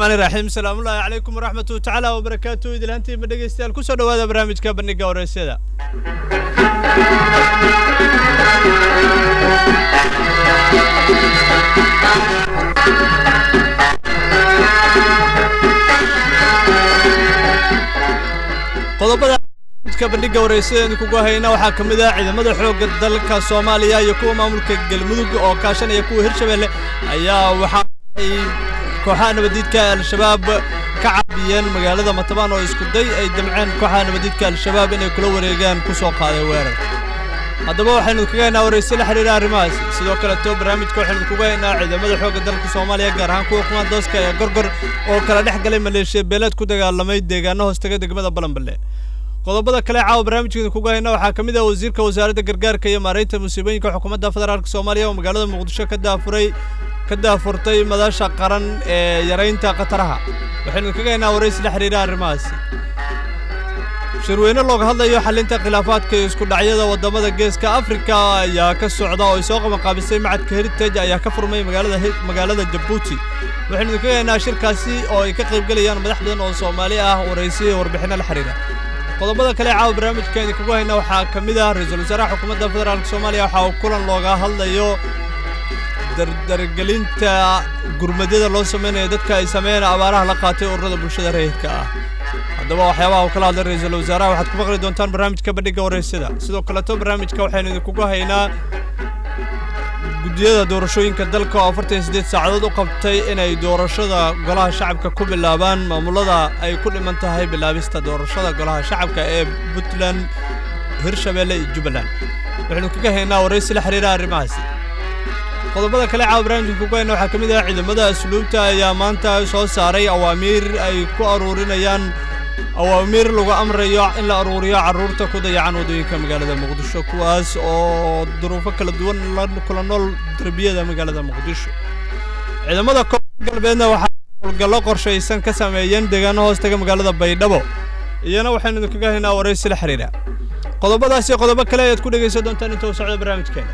raxmaani raxiim salaamullaahi calaykum waraxmatu tacaala wabarakaatu idilhantiinba dhegeystayaal kusoo dhawaada barnaamijka bandhiga wareysyada qodobada barnaamijka bandhiga wareysyada idinkugu hayna waxaa ka mid ah ciidamada xoogga dalka soomaaliya iyo kuwa maamulka galmudug oo kaashanaya kuwa hirshabelle ayaa waxaa ay kooxaha nabadiidka al-shabaab ka caabiyeen magaalada matabaan oo isku day ay damceen kooxaha nabadiidka al-shabaab inay kula wareegaan ku soo qaaday weerar haddaba waxaynu kaga haynaa warayse la xidhiira arrimahaas sidoo kaleto barnaamijka waxaynu kaga haynaa ciidamada xoogga dalka soomaaliya gaar ahaan kuwa kumaandooska ee gorgor oo kala dhex galay maleeshiya beeleed ku dagaalamay deegaano hoostaga degmada balanballe qodobada kale caawa barnaamijkeeda kuga hayna waxaa ka mid ah wasiirka wasaaradda gargaarka iyo maaraynta musiibooyinka xukuumadda federaalk soomaaliya oo magaalada muqdisho ka daafuray ka daafurtay madasha qaran ee yaraynta khataraha waxaynu kaga haynaa waraysi la xidhiira arrimahaasi shirweyne looga hadlayo xalinta khilaafaadka iyo isku dhacyada waddamada geeska afrika ayaa ka socda oo ay soo qabanqaabisay macadka heritage ayaa ka furmay magaalada magaalada jabuuti waxaynu kaga haynaa shirkaasi oo ay ka qaybgelayaan madax badan oo soomaali ah waraysi iyo warbixinno la xidhiira qodobada kale caawa barnaamijkeeni kagu hayna waxaa ka mid ah ra-iisul wasaaraha xukuumadda federaalk soomaaliya waxa uu kulan looga hadlayo dardargelinta gurmadyada loo samaynayo dadka ay sameeyeen abaaraha la qaatay ururada bulshada rayidka ah haddaba waxyaabaha uu kala hadlay ra-iisul wasaaraha waxaad ku maqli doontaan barnaamijka bandhigga waraysyada sidoo kaleto barnaamijka waxaynu idinkugu haynaa guddiyada doorashooyinka dalka oo afartan iyo siddeed saacadood u qabtay inay doorashada golaha shacabka ku bilaabaan maamulada ay ku dhiman tahay bilaabista doorashada golaha shacabka ee puntland hirshabelle iyo jubbaland waxaynu kaga haynaa waraysi la xidhiira arrimahaasi qodobada kale caawa barnaamijka kugu hayna waxaa ka mid ah ciidamada asluubta ayaa maanta soo saaray awaamiir ay ku aruurinayaan awaamiir lagu amrayo in la aruuriyo carruurta ku dayacan waddooyinka magaalada muqdisho kuwaas oo duruufo kala duwan la kula nool derbiyada magaalada muqdisho ciidamada koonfur galbeedna waxaa howlgallo qorshaysan ka sameeyeen deegaano hoostaga magaalada baydhabo iyana waxaynu idinkaga haynaa waraysi la xidhiira qodobadaas iyo qodobo kale ayaad ku dhegaysan doontaan inta uu socdo barnaamijkeena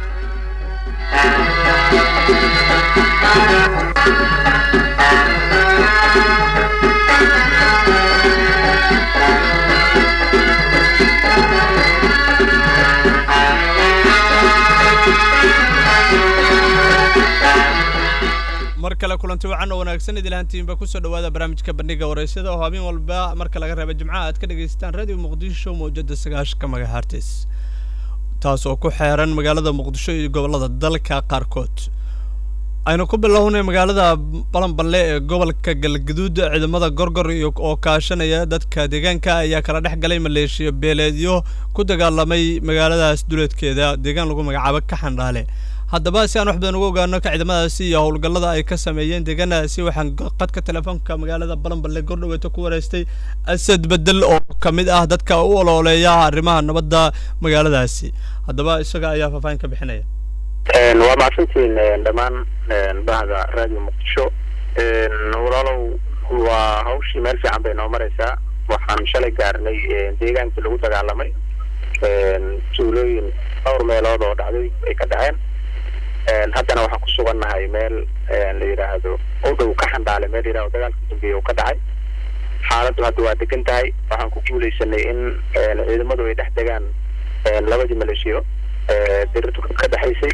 mar kale kulanti wacan oo wanaagsan idilahantiinba kusoo dhawaada barnaamijka bandhiga waraysyada oo habeen walba marka laga reeba jimcaha aad ka dhagaystaan radio muqdisho mawjada sagaashka magahartis taas oo ku xeeran magaalada muqdisho iyo gobollada dalka qaarkood aynu ku bilownay magaalada balanballe ee gobolka galgaduud ciidamada gorgor iyo oo kaashanaya dadka deegaanka ayaa kala dhex galay maleeshiya beeleedyo ku dagaalamay magaaladaas duleedkeeda deegaan lagu magacaabo ka xandhaale haddaba si aan wax badan uga ogaano ka ciidamadaasi iyo howlgallada ay ka sameeyeen deegaanadaasi waxaan qadka telefoonka magaalada balanballe gordhaweeto ku wareystay asad bedel oo ka mid ah dadka u olooleeya arrimaha nabadda magaaladaasi haddaba isaga ayaa faahfaahin ka bixinaya waa mahadsantiin dhammaan bahda radio muqdisho walaalow waa hawshii meel fiican bay noo maraysaa waxaan shalay gaarnay deegaankii lagu dagaalamay tuulooyin dhowr meelood oo dhacday ay ka dhaceen haddana waxaan ku sugannahay meel la yidhaahdo u dhow ka xandhaale meel yidhahdo dagaalka dambeeye uu ka dhacay xaaladdu hadda waa degan tahay waxaan ku guulaysanay in ciidamadu ay dhex degaan labadii maleeshiyo dirirtu ka dhexaysay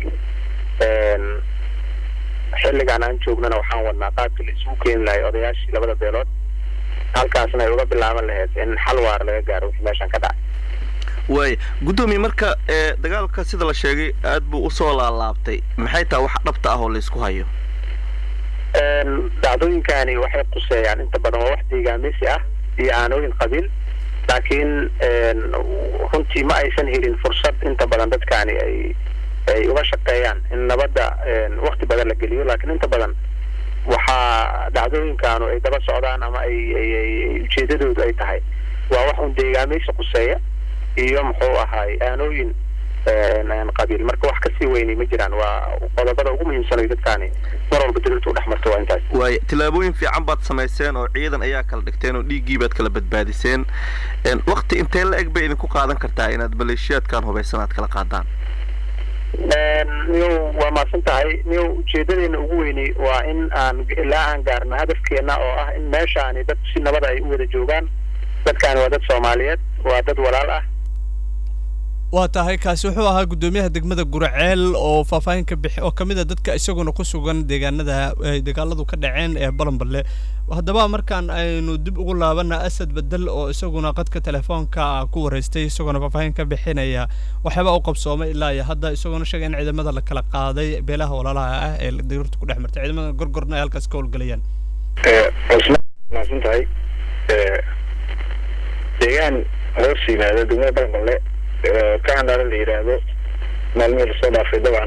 xilligaan aan joognana waxaan wadnaa qaabkii la isugu keeni lahay odayaashii labada beelood halkaasna ay uga bilaaban lahayd in xal waar laga gaaro wixii meeshan ka dhacay waaya guddoomiye marka ee dagaalka sida la sheegay aad buu usoo laalaabtay maxay tahay wax dhabta ah oo laysku hayo dhacdooyinkani waxay quseeyaan inta badan waa wax deegaameysi ah iyo aanooyin qabiil laakiin runtii ma aysan helin fursad inta badan dadkani ay ay uga shaqeeyaan in nabadda wakti badan la geliyo laakiin inta badan waxaa dhacdooyinkaanu ay daba socdaan ama ay ay ujeedadoodu ay tahay waa wax un deegaameysi quseeya iyo muxuu ahaay aanooyin qabiil marka wax kasii weynay ma jiraan waa qodobada ugu muhiimsanayo dadkaani mar walba daliiltu u dhex marto waa intaas waaya tillaabooyin fiican baad samayseen oo ciidan ayaa kala dhigteen oo dhiiggii baad kala badbaadiseen wakti intee la eg bay idinku qaadan kartaa inaad maleeshiyaadkan hubaysan aad kala qaadaan niyow waa mahadsan tahay niyow ujeedadeena ugu weyni waa in aan ilaa aan gaarno hadafkeena oo ah in meeshaani dad si nabada ay u wada joogaan dadkaani waa dad soomaaliyeed waa dad walaal ah waa tahay kaasi wuxuu ahaa guddoomiyaha degmada guraceel oo faahfaahin ka bixi oo ka mid a dadka isaguna ku sugan deegaanada ay dagaaladu ka dhaceen ee balanballe haddaba markaan aynu dib ugu laabana asad bedel oo isaguna qadka telefoonka ku wareystay isaguna faahfaahin ka bixinaya waxyaaba u qabsoomay ilaa iyo hadda isaguna sheegay in ciidamada la kala qaaday beelaha walaalaha ah ee dagirta ku dhex martay ciidamada gorgorna ay halkaas ka howlgelayaan cusmaan mahadsan tahay deegaan hoos yimaada degmada balanballe ka handhaala la yidhaahdo maalmihii lasoo dhaafay dabcan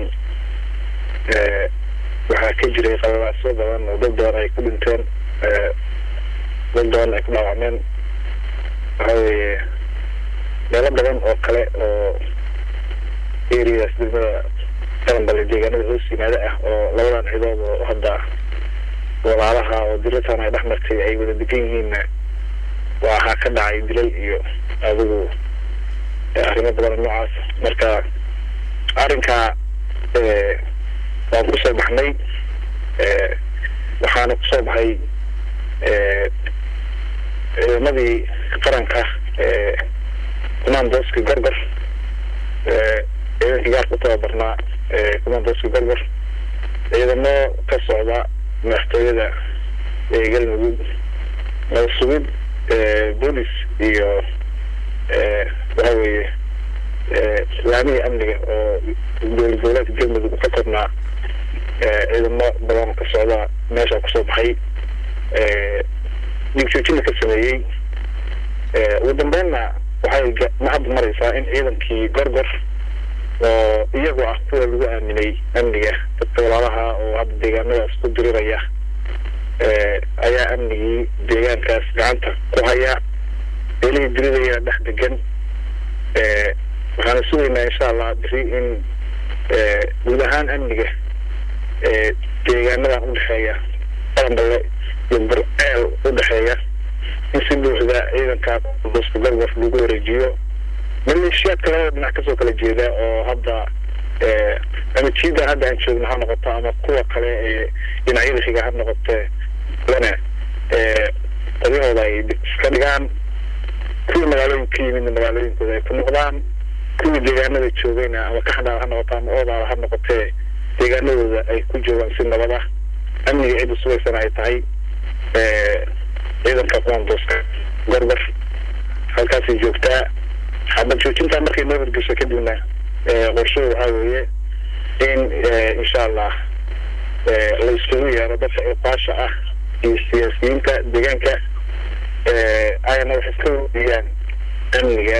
waxaa ka jiray qalalaasyo badan oo dad badan ay ku dhinteen dad badan ay ku dhaawacmeen waxa weeye meelo badan oo kale oo areas degmada balanballe deegaanada hoos yimaada ah oo labadan cidood oo hadda walaalaha oo diratan ay dhex martay ay wada degan yihiinna waxaa ka dhacay dilal iyo adigu arrimo badan noocaas marka arrinkaa waan kusoo baxnay waxaana kusoo baxay ciidamadii qaranka commandoska gorgor ciidankii gaarka u tababarnaa commandoska gorgor ciidamo ka socda madaxtooyada galmudug nabad sugid boolis iyo waxa weeye laamihii amniga oo dowlad goboleedka galmudug ka koobnaa ciidamo badan ka socda meesha kusoo baxay digjoojina ka sameeyey ugu dambeynna waxay mahad maraysaa in ciidankii gorgor oo iyagu ah kuwa lagu aaminay amniga dadka walaalaha oo hadda deegaanadaas ku diriraya ayaa amnigii deegaankaas gacanta ku haya beelihii diridayana dhex degan waxaana sugaynaa insha allah biri in guud ahaan amniga deegaanadan udhexeeya balanballe iyo burceel udhexeeya in si buuxda ciidanka buska gorgor lagu wareejiyo maleeshiyaadka labada dhinac kasoo kala jeeda oo hadda ama jiidan hadda aan joogno ha noqoto ama kuwa kale ee dhinacyada xiga ha noqote lana qaryahooda ay iska dhigaan kuwii magaalooyinka ka yimidna magaalooyinkooda ay ku noqdaan kuwii deegaanada joogayna ama kaxdhaal ha noqoto ama oodaala ha noqotee deegaanadooda ay ku joogaan si nabad ah amniga cidda sugaysana ay tahay ciidanka commandoska gorgor halkaasay joogtaa xabad joojintaa markay noo horgesho kadibna qorshuhu waxaa weeye in insha allah la iskugu yeero dadka iqaasha ah iyo siyaasiyiinta deegaanka ayna wax iska weydiiyaan amniga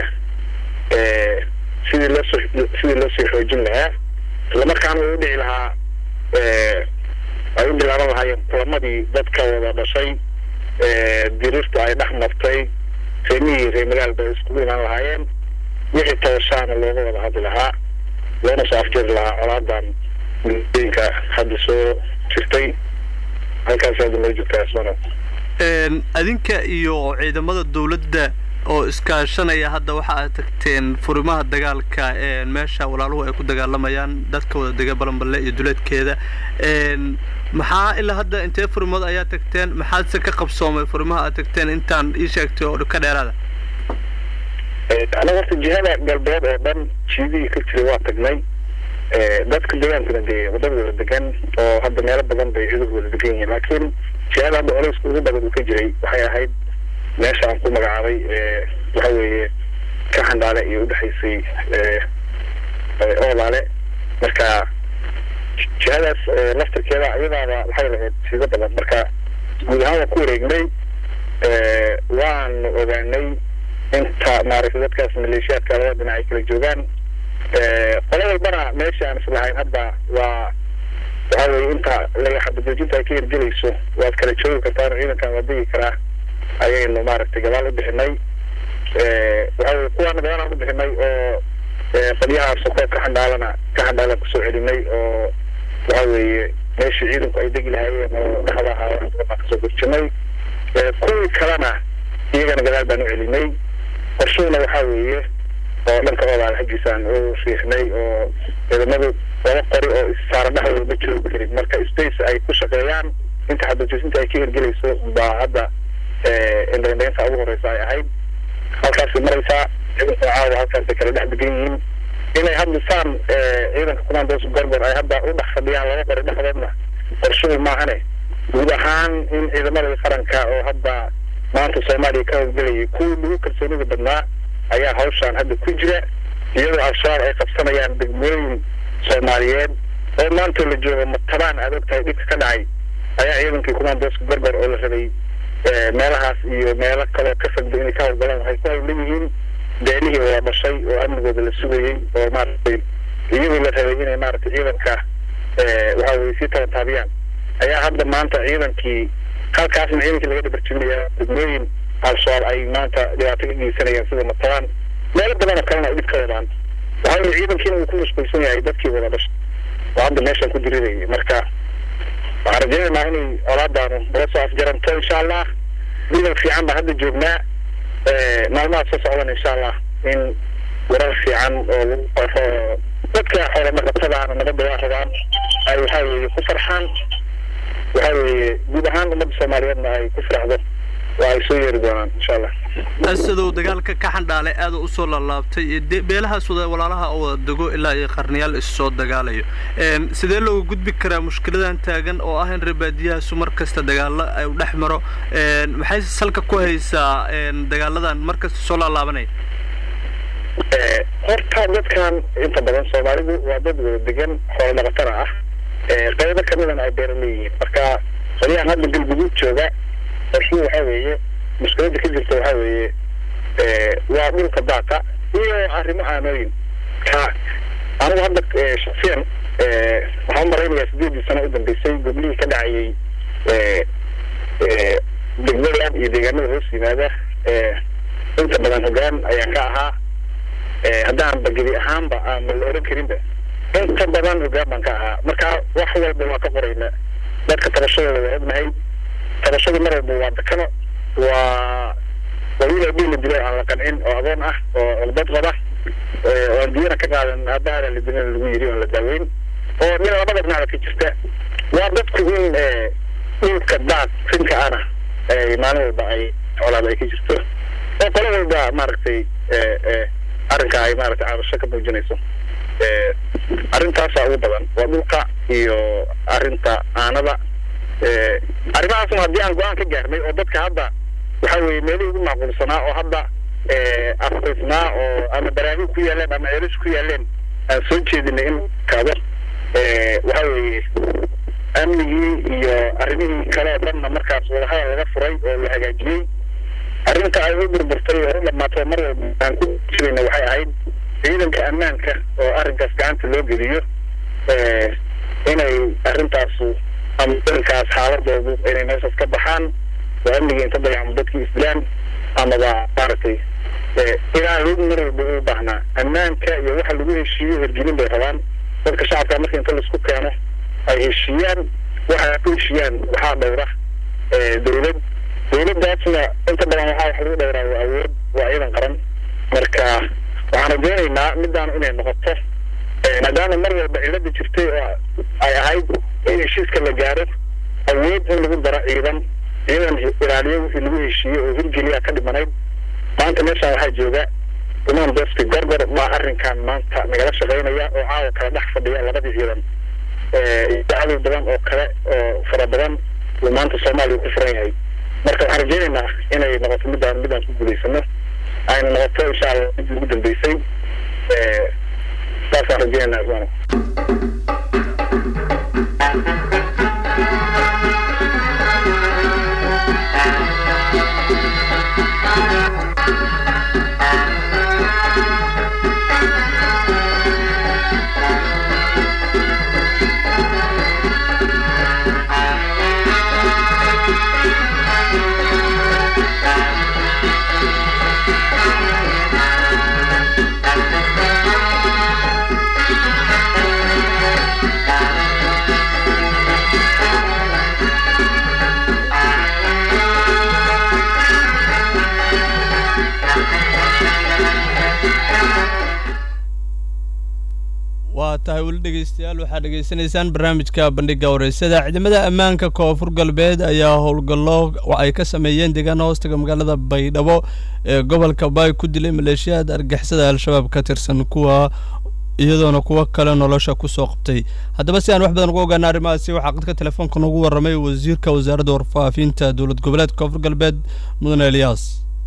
sidii loosoo sidii loosoo xoojin lahaa islamarkaana way u dhici lahaa ay u bilaaban lahaayeen kulamadii dadka wada dhashay dirirtu ay dhex martay reemihii ree magaalba ay iskugu imaan lahaayeen wixii tabashaana looga wada hadli lahaa loona soo afjari lahaa colaadan gudooyinka hadda soo jirtay halkaas hadda noo joogtaa ismano adinka iyo ciidamada dawladda oo iskaashanaya hadda waxa aad tagteen furimaha dagaalka meesha walaaluhu ay ku dagaalamayaan dadka wada dega balanballe iyo duleedkeeda maxaa ilaa hadda intee furimood ayaa tagteen maxaadse ka qabsoomay furimaha aad tagteen intaan ii sheegtay oo ka dheeraada anaga horta jihada galbeed oo dhan jiidihii ka jiray waa tagnay dadka degaankuna dee wadada wada degan oo hadda meelo badan bay ciidanku wada degan yihiin laakiin jihada hadda oleyska ugu badan uu ka jiray waxay ahayd meesha aan ku magacaabay waxa weeye ka xandhaale iyo udhexaysay oolaale marka jihadaas laftarkeeda iyadaaba waxay lahayd siido badan marka guud ahaan waan ku wareegnay waanu ogaanay inta maaragtay dadkaas maleeshiyaadka labada dhinac ay kala joogaan qolo walbana meesha aan islahayn hadda waa waxa weye inta xabajoojinta ay ka hirgelayso waad kala joogi kartaan ciidankan waa degi karaa ayaynu maaragtay gadaal u bixinay waxa weye kuwaana gadaal aan u bixinay oo qolyaha sokood ka xandhaalana ka xandhaalan kusoo celinay oo waxa weeye meeshii ciidanku ay degi lahaayeen oo dhexda ahaa baan kasoo gurjinay kuwii kalena iyagana gadaal baan u celinay qorshuhuna waxaa weeye oo dhanka oodaal xaggiisaan u riixnay oo ciidamadu laba qori oo issaara dhexdooda ma joogi karin marka space ay ku shaqeeyaan inta xadajoosinta ay ka hirgelayso baa hadda indhaindhaynta ugu horeysa ay ahayd halkaasay maraysaa ciidanka caawa halkaasay kala dhex degan yihiin inay hadda saan ciidanka commandos gorgor ay hadda u dhex fadhiyaan laba qori dhexdoodna qorshuhu maahane guud ahaan in ciidamada qaranka oo hadda maanta soomaaliya ka howlgelayay kuwii lagu kalsoonida badnaa ayaa hawshaan hadda ku jira iyadoo al-shabaab ay qabsanayaan degmooyin soomaaliyeed oo maanta la joogo matabaan aad ogtahay dhibka ka dhacay ayaa ciidankii commandoska gorgor oo la rabay meelahaas iyo meelo kaloo ka fogda inay ka howlgalaan waxay ku hawlan yihiin beelihii wada dhashay oo amnigooda la sugayey oo maaragtay iyadoo la rabay inay maaragtay ciidanka waxa weye sii tabantaabiyaan ayaa hadda maanta ciidankii halkaasna ciidankii laga dhabarjinaya degmooyin al-shabaab ay maanta dhibaato ka geysanayaan sida matabaan meelo badan oo kalena ay dhib ka wadaan waxaa weye ciidankiina uu ku mashquulsan yahay dadkii wada dhashay oo hadda meeshaan ku dirirayay marka waxaan rajaynaynaa inay colaadaanu nala soo afjaranto insha allah ciidan fiican baa hadda joognaa maalmaha soo socdan insha allah in warar fiican oo lagu qoro dadka xoolodhaqatadaana nabadda waa rabaan ay waxaa weeye ku farxaan waxaa weeye guud ahaan ummadda soomaaliyeedna ay ku faraxdo waa ay soo yeeri doonaan insha allah asadow dagaalka ka xandhaalay aada u soo laalaabtay beelahaas wada walaalaha oo wada dego ilaa iyo qarniyaal issoo dagaalayo sidee looga gudbi karaa mushkiladan taagan oo ah in reebaadiyahaasu mar kasta dagaalo ay dhex maro maxay salka ku haysaa dagaaladan mar kasta soo laalaabanaya horta dadkan inta badan soomaalidu waa dad wada degan xoolo dhaqatana ah qaybo kamidana ay beera leeyihiin marka qolyahan hadda galguduud jooga qorshuhu waxaa weeye mushkiladda ka jirta waxaa weeye waa dhulka daata iyo arrimo aanooyin ka anigu hadda shaksiyan waxaan u malaynayaa sideedii sano u dambeysay goblihii ka dhacayay degmadan iyo deegaanada hoos yimaada inta badan hogaan ayaan ka ahaa haddaan bagedi ahaanba aan la oran karinba inta badan hogaan baan ka ahaa marka wax walba waa ka qorayna dadka tabashadooda waa ognahay tabashadu mar walba waa dakano waa waa wiil abii la dilay aan la qancin oo adoon ah oo cudbad qaba oo aan diyana ka qaadan aabahaada la dilana lagu yiri oon la daaweyn oo nin labada dhinacda ka jirta waa dadku in dhulka daad finka ana maalin walba ay colaad ay ka jirto oo qolo walba maaragtay arrinka ay maaragtay cabasho ka muujinayso arrintaasaa ugu badan waa dhulka iyo arrinta aanada arrimahaasna haddii aan go-aan ka gaarnay oo dadka hadda waxa weeye meelihii ugu macquulsanaa oo hadda afrisnaa oo ama baraahiin ku yaaleen ama ceelis ku yaaleen aan soo jeedinay in kaado waxa weeye amnigii iyo arrimihii kale oo dhanna markaas wadahadal laga furay oo la hagaajiyey arrinta ay u burburtay oo u dhamaatay mar walba aan ku jirayna waxay ahayd ciidanka ammaanka oo arrinkaas gacanta loo geliyo inay arrintaasu ama ciidankaas xaaladoodu inay meeshaas ka baxaan oo amniga inta dayacmo dadkii islaan amaba maaragtay ilaa log mar walba u baahnaa ammaanka iyo waxa lagu heshiiyo hirgelin bay rabaan dadka shacabka marka inta laisku keeno ay heshiiyaan waxa ay ku heshiiyaan waxaa dhowra dawlad dawladdaasna inta badan waxaa wax lagu dhowraa waa awood waa ciidan qaran marka waxaan rajaynaynaa midaan inay noqoto maadaama mar walba cilada jirtay oo ay ahayd in heshiiska la gaaro awood in lagu daro ciidan ciidan ilaaliyo wixii lagu heshiiyey oo hirgeliya ka dhimanayd maanta meeshaan waxaa jooga imaan dosti gorgor baa arrinkan maanta nagala shaqaynaya oo caawa kala dhex fadhiya labadii ciidan cadow badan oo kale oo fara badan uu maanta soomaaliya ku furan yahay marka waxaan rajaynaynaa inay noqoto midaan midaan ku guulaysano ayna noqoto insha allah mid ugu dambeysay saasaan rajaynaynaa ismaana tahay weli dhegeystayaal waxaad dhegeysanaysaan barnaamijka bandhiga wareysada ciidamada ammaanka koonfur galbeed ayaa howlgallo ay ka sameeyeen deegaana hoostaga magaalada baydhabo ee gobolka baay ku dilay maleeshiyaad argixisada al-shabaab ka tirsan kuwa iyadoona kuwo kale nolosha kusoo qabtay haddaba si aan wax badan uga ogaana arrimahaasi waxaa qadka telefoonka noogu warramay wasiirka wasaaradda warfaafinta dowlad goboleedka koonfur galbeed mudane eliyaas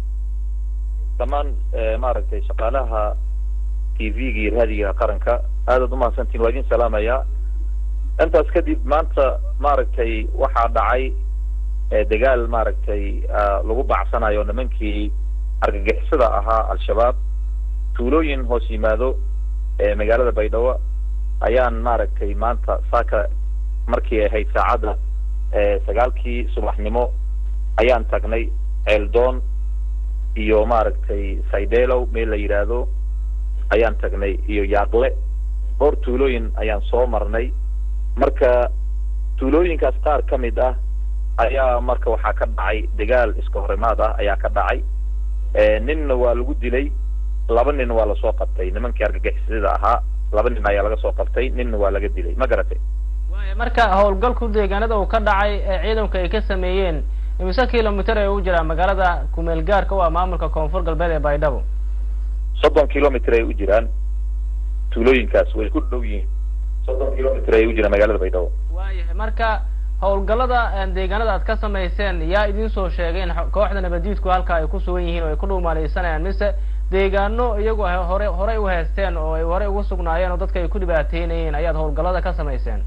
dhammaan maaragtay shaqaalaha t v-ga iyo raadiga qaranka aadaad umahadsantiin waa idin salaamayaa intaas kadib maanta maaragtay waxaa dhacay dagaal maaragtay lagu bacsanayo nimankii argagixisada ahaa al-shabaab tuulooyin hoos yimaado magaalada baydhabo ayaan maaragtay maanta saaka markii ahayd saacadda sagaalkii subaxnimo ayaan tagnay ceeldoon iyo maaragtay saydhelow meel la yidhaahdo ayaan tagnay iyo yaaqle dhowr tuulooyin ayaan soo marnay marka tuulooyinkaas qaar ka mid ah ayaa marka waxaa ka dhacay dagaal iska horimaad ah ayaa ka dhacay ninna waa lagu dilay laba nin waa lasoo qabtay nimankii argagixisada ahaa laba nin ayaa laga soo qabtay ninna waa laga dilay ma garatay waaya marka howlgalku deegaanada uu ka dhacay ee ciidanku ay ka sameeyeen imise kilomitr ay u jiraan magaalada kumeel gaarka u ah maamulka koonfur galbeed ee baydhabo soddon kilomitr ay u jiraan tuulooyinkaas way ku dhow yihiin soddon kilomitr ay u jiraan magaalada baydhabo waayahay marka howlgallada deegaanada aad ka samayseen yaa idin soo sheegay in kooxda nabadiidku halka ay ku sugan yihiin oo ay ku dhuumaaleysanayaan mise deegaano iyagu hore horey u haysteen oo ay horey ugu sugnaayeen oo dadka ay ku dhibaateynayeen ayaad howlgallada ka samayseen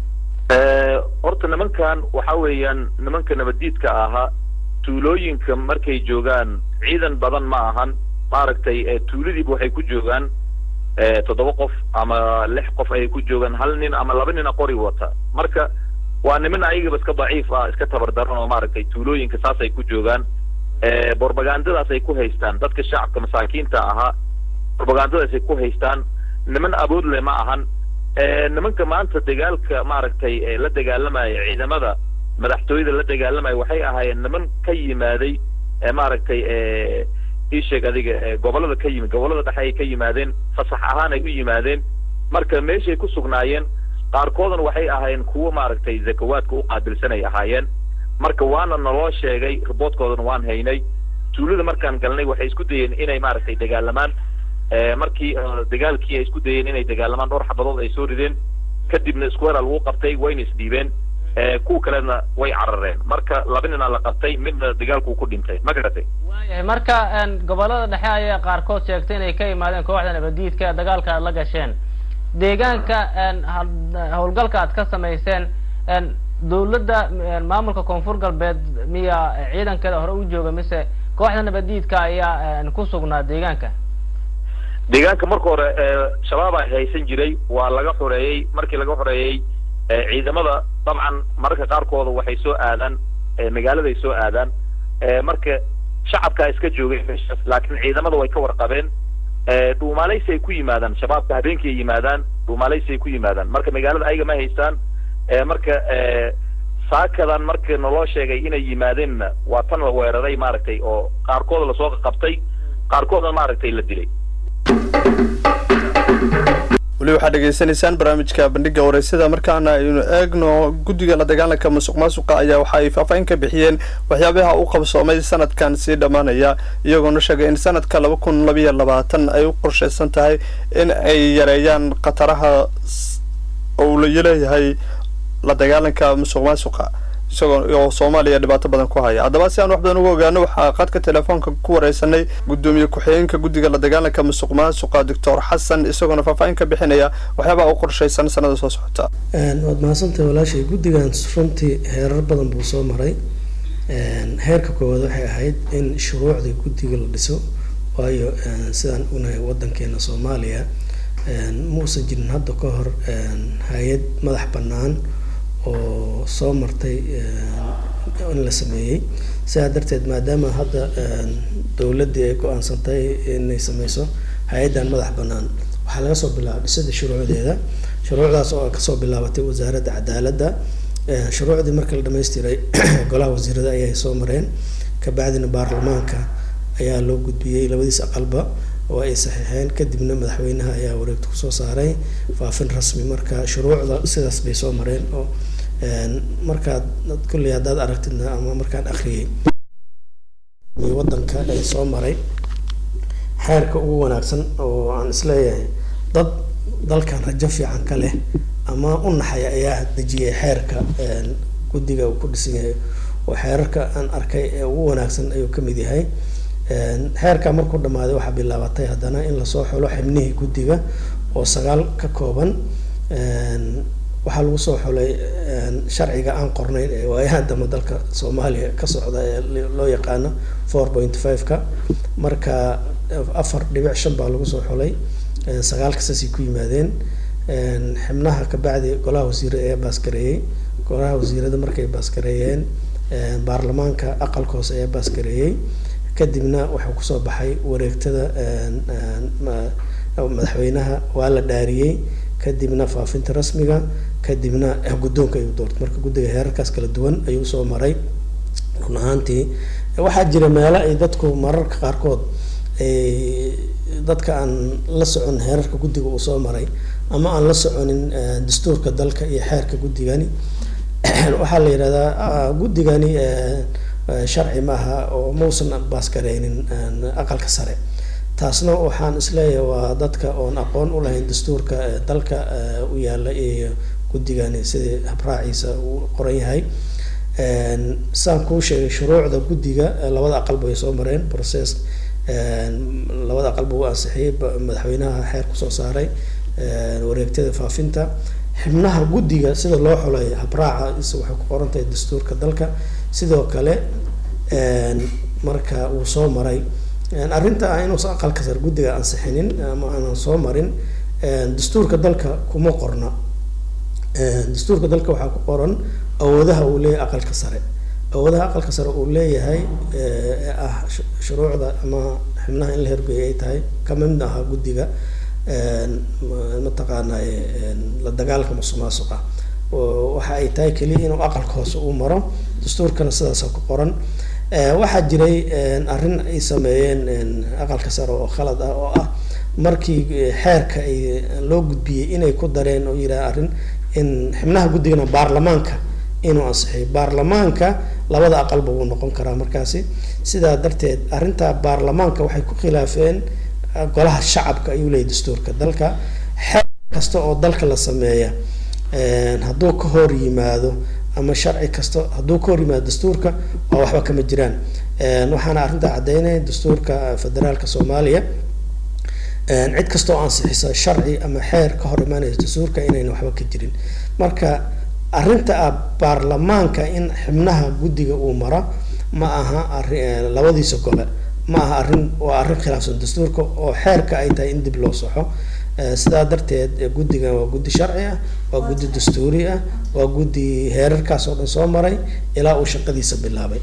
horta nimankan waxa weeyaan nimanka nabadiidka ahaa tuulooyinka markay joogaan ciidan badan ma ahan maaragtay tuuladiiba waxay ku joogaan toddoba qof ama lix qof ayay ku joogaan hal nin ama laba nina qori wata marka waa niman ayagaba iska daciif ah iska tabardaran oo maaragtay tuulooyinka saasay ku joogaan borbagandadaas ay ku haystaan dadka shacabka masaakiinta ahaa borbagandadaas ay ku haystaan niman abood leh ma ahan nimanka maanta dagaalka maaragtay la dagaalamaya ciidamada madaxtooyada la dagaalamaya waxay ahaayeen niman ka yimaaday maaragtay ii sheeg adiga gobolada ka yimid gobolada dhexe ay ka yimaadeen fasax ahaan ay u yimaadeen marka meeshay ku sugnaayeen qaarkoodana waxay ahaayeen kuwo maaragtay zakawaadka u qaabilsan ay ahaayeen marka waana naloo sheegay riboodkoodana waan haynay tuulada markaan galnay waxay isku dayeen inay maaragtay dagaalamaan markii dagaalkii ay isku dayeen inay dagaalamaan dhowr xabadood ay soo rideen kadibna square lagu qabtay wayna isdhiibeen kuwa kalena way carareen marka laba nina la qabtay midna dagaalkuu ku dhintay ma garatay waayahay marka gobolada dhexe ayaa qaarkood sheegtay inay ka imaadeen kooxda nabadiidka dagaalka aad la gasheen deegaanka howlgalka aad ka samayseen dawladda maamulka koonfur galbeed miya ciidankeeda hore u jooga mise kooxda nabadiidka ayaa ku sugnaa deegaanka deegaanka marka hore shabaab a haysan jiray waa laga xoreeyey markii laga xoreeyey ciidamada dabcan mararka qaarkooda waxay soo aadaan magaaladay soo aadaan marka shacabkaa iska joogay meeshaas laakiin ciidamada way ka warqabeen dhuumaalaysi ay ku yimaadaan shabaabka habeenkii ay yimaadaan dhuumaalaysi ay ku yimaadaan marka magaalada ayaga ma haystaan marka saakadan marka naloo sheegay inay yimaadeenna waa tan la weeraray maaragtay oo qaarkooda lasoo qabtay qaarkoodna maaragtay la dilay weli waxaad dhegeysanaysaan barnaamijka bandhiga wareysada markaana aynu eegno guddiga la dagaalanka musuq maasuqa ayaa waxa ay faahfaahin ka bixiyeen waxyaabaha u qabsoomay sanadkan sii dhammaanaya iyagoona sheegay in sanadka laba kun labayo labaatan ay u qorshaysan tahay in ay yareeyaan khataraha uu la leeyahay la dagaalanka musuq maasuqa isagoo oo soomaaliya dhibaato badan ku haya haddaba si aan wax badan uga ogaano waxaa qadka telefoonka ku wareysanay guddoomiye ku-xigeenka guddiga la dagaalanka musuq maasuqa doctor xasan isagoona faahfaahin ka bixinaya waxyaabaha u qorshaysan sanada soo socota waad mahadsantahay walaashay guddigan runtii heerar badan buu soo maray heerka koowaad waxay ahayd in shuruucda guddiga la dhiso waayo sidaan unahay wadankeena soomaaliya muusan jirin hadda ka hor hay-ad madax bannaan oo soo martay in la sameeyey sidaa darteed maadaama hadda dowladdii ay go-aansantay inay sameyso hay-addan madax bannaan waxaa laga soo bilaaba dhisada shuruucdeeda shuruucdaas oo kasoo bilaabatay wasaaradda cadaaladda shuruucdii markii la dhamaystiray golaha wasiirada ayay soo mareen kabacdina baarlamaanka ayaa loo gudbiyey labadiis aqalba oo ay saxiixeen kadibna madaxweynaha ayaa wareegta kusoo saaray faafin rasmi marka shuruucda sidaas bay soo mareen oo markaad kulley haddaad aragtidna ama markaan akhriyey wadanka ee soo maray xeerka ugu wanaagsan oo aan isleeyahay dad dalkan rajo fiican ka leh ama u naxaya ayaa dejiyay xeerka guddiga uu ku dhisan yahay oo xeerarka aan arkay ee ugu wanaagsan ayuu ka mid yahay xeerka markuu dhammaaday waxaa bilaabatay haddana in lasoo xulo xibnihii guddiga oo sagaal ka kooban waxaa lagu soo xulay sharciga aan qornayn ee waayahan dambe dalka soomaaliya ka socda ee loo yaqaano four point five-ka marka afar dhibic shan baa lagu soo xulay sagaalka saasay ku yimaadeen xibnaha kabacdi golaha wasiira ayaa baaskareeyey golaha wasiirada markay baaskareeyeen baarlamaanka aqalka hoose ayaa baaskareeyey kadibna wuxuu kusoo baxay wareegtada madaxweynaha waa la dhaariyey kadibna faafinta rasmiga kadibna guddoonka ayuu doortay marka guddiga heerarkaas kala duwan ayuu soo maray run ahaantii waxaa jira meelo ay dadku mararka qaarkood dadka aan la socon heerarka guddiga uu soo maray ama aan la soconin dastuurka dalka iyo xeerka guddigani waxaa la yidhahdaa guddigani sharci maaha oo mausan baaskareynin aqalka sare taasna waxaan isleeyahay waa dadka oon aqoon u lahayn dastuurka dalka u yaala iyo guddigani sidii habraaciisa uu qoran yahay saan kuu sheegay shuruucda guddiga labada aqalba way soo mareen process labada aqalba uu ansixiyey madaxweynaha xeer kusoo saaray wareegtada faafinta xibnaha guddiga sida loo xulay habraaca is waxay ku qoran tahay dastuurka dalka sidoo kale marka uu soo maray arrinta ah inuusan aqalka sare guddiga ansixinin ama aanan soo marin dastuurka dalka kuma qorna dastuurka dalka waxaa ku qoran awoodaha uu leeyahay aqalka sare awoodaha aqalka sare uu leeyahay ah shuruucda ama xibnaha in la hergeeyay ay tahay kama mid aha guddiga mataqaanay la dagaalka musuqmaasuqa waxa ay tahay keliya inuu aqalka hoose uu maro dastuurkana sidaasa ku qoran waxaa jiray arrin ay sameeyeen aqalka sare oo khalad ah oo ah markii xeerka ay loo gudbiyey inay ku dareen oo yidhaha arrin in xibnaha guddigana baarlamaanka inuu ansixiyo baarlamaanka labada aqalba wuu noqon karaa markaasi sidaa darteed arrinta baarlamaanka waxay ku khilaafeen golaha shacabka ayuu leeyahy dastuurka dalka xeer kasta oo dalka la sameeya hadduu ka hor yimaado ama sharci kasta hadduu ka hor yimaado dastuurka waa waxba kama jiraan waxaana arrintaa caddeynaya dastuurka federaalka soomaaliya cid kasta oo ansixisa sharci ama xeer ka hor imaanaysa dastuurka inayna waxba ka jirin marka arrinta ah baarlamaanka in xibnaha guddiga uu maro ma aha arrin labadiisa gole ma aha arrin waa arrin khilaafsan dastuurka oo xeerka ay tahay in dib loo soxo sidaa darteed guddigan waa guddi sharci ah waa guddi dastuuri ah waa guddi heerarkaas oo dhan soo maray ilaa uu shaqadiisa bilaabay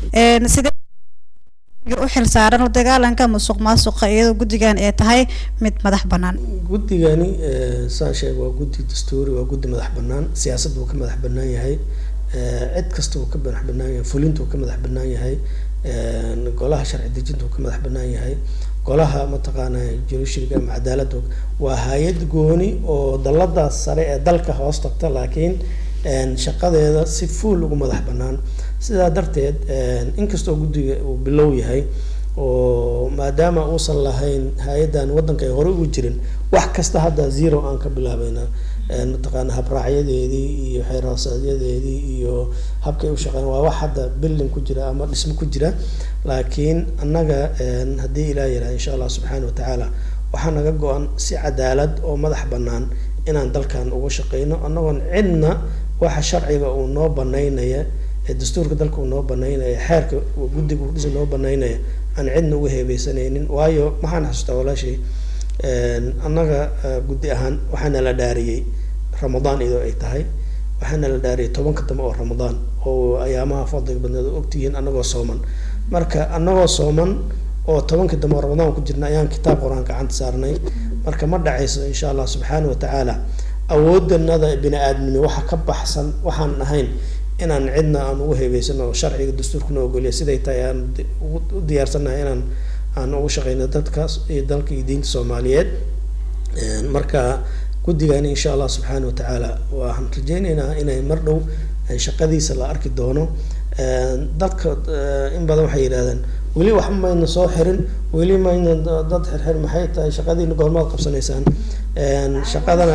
u xil saaran la dagaalanka musuq maasuqa iyadoo guddigan ay tahay mid madax bannaan guddigani saan sheeg waa guddi dastuuri waa guddi madax bannaan siyaasadda uu ka madax bannaan yahay cid kasta uu ka madax bannaan yahay fulinta uu ka madax bannaan yahay golaha sharci dejinta uu ka madax bannaan yahay golaha mataqaana jurishiriga ama cadaaladda waa hay-ad gooni oo dalladaas sare ee dalka hoos tagta laakiin shaqadeeda si fuul ugu madax bannaan sidaa darteed inkastoo guddiga uu bilow yahay oo maadaama uusan lahayn hay-addan waddanka ay hore ugu jirin wax kasta hadda zero aan ka bilaabayna mataqaana habraacyadeedii iyo xeerhoosaadyadeedii iyo habkay u shaqeyn waa wax hadda bilding ku jira ama dhismo ku jira laakiin annaga haddii ilaah yiraha insha allah subxaana wa tacaala waxaa naga go-an si cadaalad oo madax bannaan inaan dalkan uga shaqeyno annagoon cidna waxa sharciga uu noo banaynaya ee dastuurka dalka uu noo banaynaya xeerka guddiga udhisa noo banaynaya aan cidna uga heebeysanaynin waayo maxaan xasuustaa walaashay annaga guddi ahaan waxaana la dhaariyey ramadaan iyadoo ay tahay waxaana la dhaariyay tobanka dambe oo ramadaan oo ayaamaha fadliga badneed oo ogtihiin annagoo sooman marka annagoo sooman oo tobanka dambe oo ramadaan ku jirna ayaan kitaab qur-aan gacanta saarnay marka ma dhacayso insha allah subxaana wa tacaala awoodanada bini aadnimo waxa ka baxsan waxaan ahayn inaan cidna aan ugu heebeysano oo sharciga dastuurkuna ogoliya siday tahay aan u diyaarsanahay inaan aan ugu shaqeyno dadkaas iyo dalka iyo diinta soomaaliyeed marka guddigan insha allah subxaana wa tacaala waxaan rajeyneynaa inay mar dhow shaqadiisa la arki doono dadka in badan waxay yidhahdeen weli wax mayna soo xirin weli mayna dad xirxir maxay tahay shaqadiina goormaad qabsanaysaan shaqadana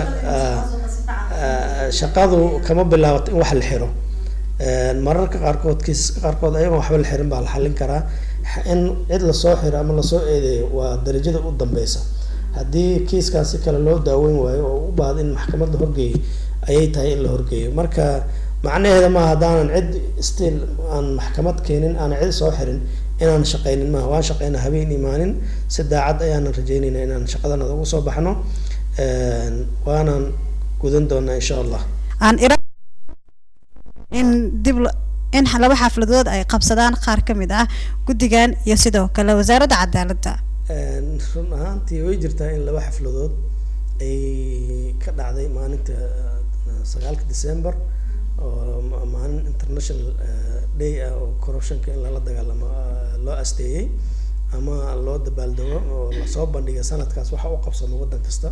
shaqadu kama bilaabato in wax la xiro mararka qaarkood kiisaska qaarkood ayagoon waxba la xirin baa la xallin karaa in cid lasoo xiro ama lasoo eedeeyo waa darajada u dambeysa haddii kiiskan si kale loo daaweyn waayo oo u baahda in maxkamad la horgeeyo ayay tahay in la horgeeyo marka macnaheeda maaha haddaanan cid still aan maxkamad keenin aanan cid soo xirin inaan shaqaynin maaha waan shaqeyna habeen imaanin si daacad ayaanan rajeynayna inaan shaqadanada ugu soo baxno waanaan gudan doonaa insha allah aan ira in dib in laba xafladood ay qabsadaan qaar ka mid ah guddigan iyo sidoo kale wasaaradda cadaaladda run ahaantii way jirtaa in laba xafladood ay ka dhacday maalinta sagaalka december oo maalin international day ah oo corruptionka in lala dagaalamo loo asteeyey ama loo dabaaldego oo lasoo bandhigay sanadkaas waxa u qabsamo waddan kasta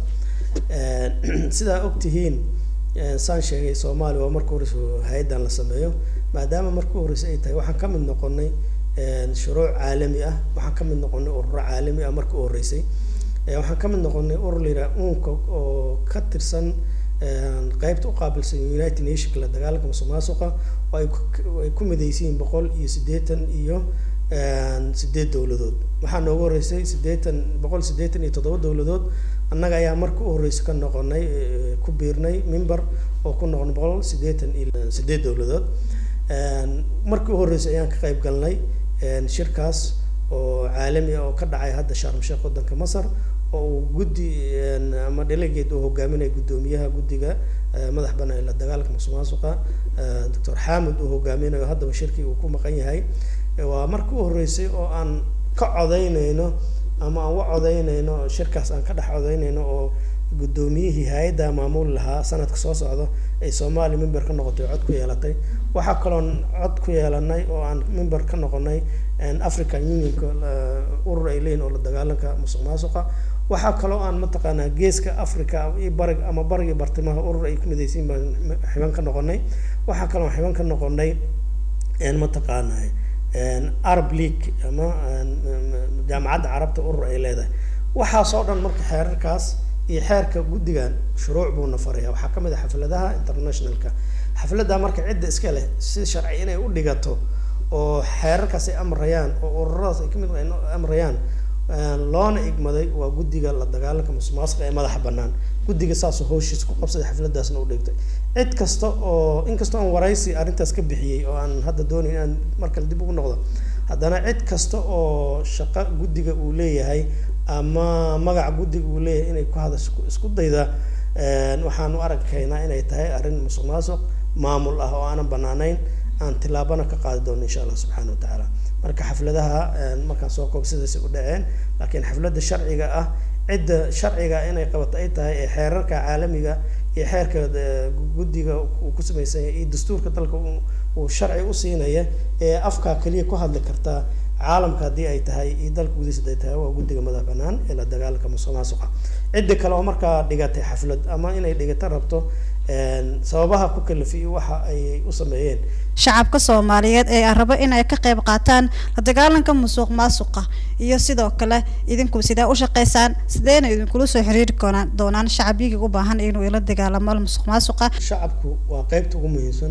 sidaa ogtihiin saan sheegay soomaaliya waa marka horeysa hay-addan la sameeyo maadaama marka horeysa ay tahay waxaan ka mid noqonay shuruuc caalami ah waxaan ka mid noqonay ururo caalami ah marka u horeysay waxaan ka mid noqonay urur la yidhaha uunka oo ka tirsan qeybta u qaabilsan united nationka la dagaalanka musuq maasuqa oo ay ay ku midaysiin boqol iyo siddeetan iyo sideed dowladood waxaa noogu horeysay siddeetan boqol siddeetan iyo toddoba dowladood annaga ayaa marka u horeysa ka noqonay ku biirnay member oo ku noqon boqol siddeetan iyo sideed dowladood markii u horreysay ayaan ka qayb galnay shirkaas oo caalami ah oo ka dhacay hadda sharm sheekh waddanka masar oo uu guddi ama delegate uu hogaaminaya guddoomiyaha guddiga madax banaan la dagaalka musuq maasuqa doctor xaamid uu hogaaminayo haddaba shirkii uu ku maqan yahay waa markii u horreysay oo aan ka codaynayno ama aan wa codaynayno shirkaas aan ka dhex codaynayno oo guddoomiyihii hay-adda maamuli lahaa sanadka soo socda ay soomaaliya member ka noqotay cod ku yeelatay waxaa kaloon cod ku yeelanay oo aan member ka noqonay african unionka urur ay leeyihin oo la dagaalanka musuq maasuqa waxaa kaloo aan mataqaanaa geeska africa iyo barig ama barigii bartimaha urur ay ku midaysiin baan xiban ka noqonay waxaa kaloo xiban ka noqonay mataqaanaa arab league ama jaamacadda carabta urur ay leedahay waxaasoo dhan marka xeerarkaas iyo xeerka guddigan shuruuc buuna faraya waxaa ka mid ah xafladaha internationalka xafladda marka cidda iska leh si sharci inay u dhigato oo xeerarkaas ay amrayaan oo ururadaas ay kamid amrayaan loona igmaday waa guddiga la dagaalanka musuqmaasuqa ee madaxa bannaan guddiga saasoo howshiis ku qabsaday xafladaasna u dhigtay cid kasta oo inkastoo aan waraysi arrintaas ka bixiyey oo aan hadda doonayn inaan markale dib ugu noqdo haddana cid kasta oo shaqo guddiga uu leeyahay ama magaca guddiga uu leeyahay inay ku hadasho isku dayda waxaan u arkaynaa inay tahay arrin musuq maasuq maamul ah oo aanan banaanayn aan tilaabana ka qaadi doono insha allah subxaana wa tacaala marka xafladaha markaan soo koob sidaasay u dhaceen laakiin xafladda sharciga ah cidda sharciga inay qabato ay tahay ee xeerarka caalamiga iyo xeerka guddiga uu ku samaysan yahay iyo dastuurka dalka uu sharci u siinaya ee afkaa keliya ku hadli kartaa caalamka haddii ay tahay iyo dalka gudihiisa haday tahay waa guddiga madax banaan ee la dagaalanka musuq maasuqa cidda kale oo markaa dhigatay xaflad ama inay dhigata rabto sababaha ku kalafiyo waxa ay u sameeyeen shacabka soomaaliyeed ee aan rabo in ay ka qayb qaataan la dagaalanka musuq maasuqa iyo sidoo kale idinku sidee u shaqaysaan sideena idinkula soo xiriiri doonaan doonaan shacabigii u baahan inuu ila dagaalamo musuq maasuqa shacabku waa qaybta ugu muhiimsan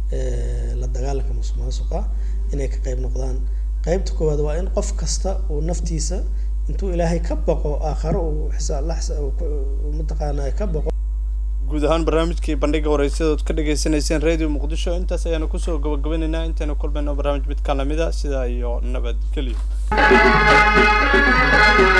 la dagaalanka musuq maasuqa inay ka qayb noqdaan qaybta koowaad waa in qof kasta uu naftiisa intuu ilaahay ka baqo aakharo uu xisaab la mataqaanaa ka baqo guud ahaan barnaamijkii bandhiga waraysiyadood ka dhagaysanayseen radio muqdisho intaas ayaanu kusoo gabagabaynaynaa intaynu kulmayno barnaamij midkaan lamida sidaa iyo nabadgelyo